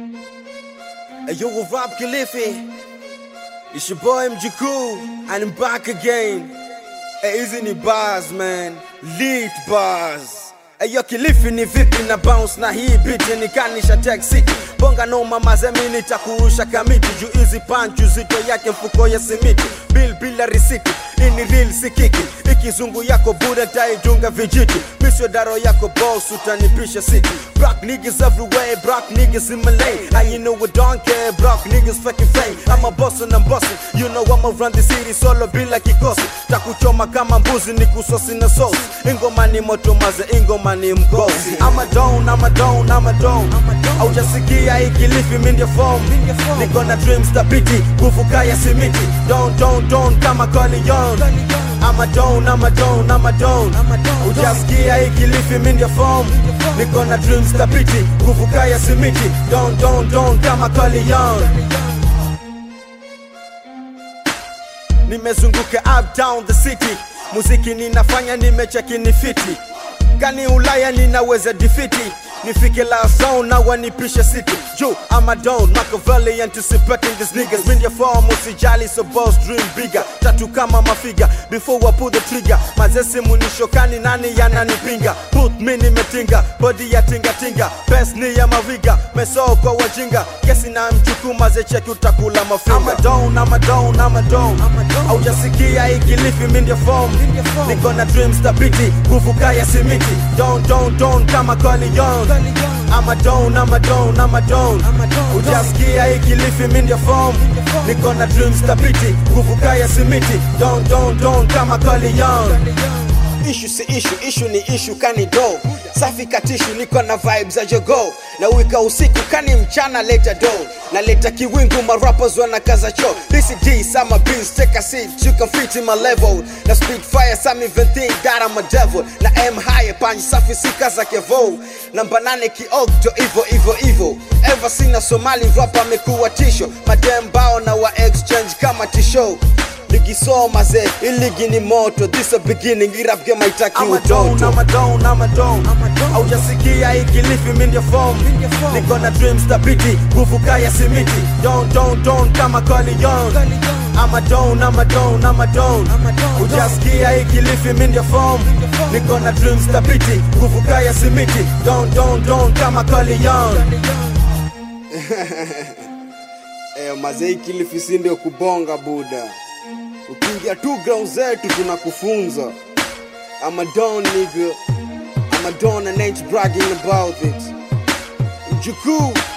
Hey, yo, what Rob Khalifi? It's your boy Mjukuu, and I'm back again. Hey, hizi ni bars man, lead bars. Hey, yo, Khalifi ni vipi na bounce na hii beat nikanisha Tech City. Bonga noma mazemi nitakurusha kamiti juu hizi punch uzito yake mfuko ya simiti. Bill bila risiti, ini real sikiki. Ikizungu yako buda taidunga vijiti. Misyo daro yako boss utanipisha city. Brock niggas everywhere, Brock niggas in Malay. And you know we don't care, Brock niggas fucking fame. I'm a boss and I'm bossing. You know I'ma run the city solo bila kikosi. Takuchoma kama mbuzi ni kusosi na sauce. Ingoma ni moto maze, ingoma ni mgosi. I'm a don, I'm a don, I'm a don. Haujasikia hii Kilifi mi ndio form. Niko na dreams thabiti, nguvu kaya simiti. Don, don, don kama Corleone. I'm a don, I'm a don, I'm a don. Hujasikia hii Kilifi mi ndio form. Niko na dreams thabiti, nguvu kaya simiti. Don, don, don kama Corleone. nimezunguka up down the city muziki ninafanya nimecheki ni fiti kani ulaya ninaweza difiti nifike la zone na wanipishe city juu I'm a don Machiavelli anticipating these niggas Mind your form usijali so boss dream bigger tatu kama mafiga before I pull the trigger mazesi munishokani nani yananipinga put me nimetinga body ya tinga tinga best ni ya maviga meso kwa wajinga kesi na mchuku mazecheki utakula mafinga I'm a don I'm a don I'm a don haujasikia hii Kilifi mi ndio form niko na dreams thabiti nguvu kaya simiti don don don kama Corleone I'm a don I'm a don I'm a don hujasikia hii Kilifi mi ndio form niko na dreams thabiti nguvu kaya simiti don don don kama Corleone Ishu si ishu, ishu ni ishu kani do Safi katishu niko na vibes za jogo Na wika usiku kani mchana leta do Na leta kiwingu marappers wanakaza cho This is D, sama beans, take a seat You can fit in my level Na speed fire, some even think that I'm a devil Na aim high, panji safi sika za kevo Namba nane kiokto, ivo ivo ivo Ever seen a Somali rapper amekuwa tisho Madem bao na wa exchange kama tisho ligi soma ze iligi ni moto this a beginning irap game haitaki utoto I'm a don, I'm a don haujasikia hii Kilifi mi ndio form niko na dreams thabiti nguvu kaya simiti don don don kama Corleone I'm a don, I'm a don, I'm a don hujasikia hii Kilifi mi ndio form niko na dreams thabiti nguvu kaya simiti don don don kama Corleone Eh, mazei Kilifi si ndio kubonga buda ukiingia tu ground zetu tunakufunza I'm a don nigga I'm a don and ain't bragging about it Mjukuu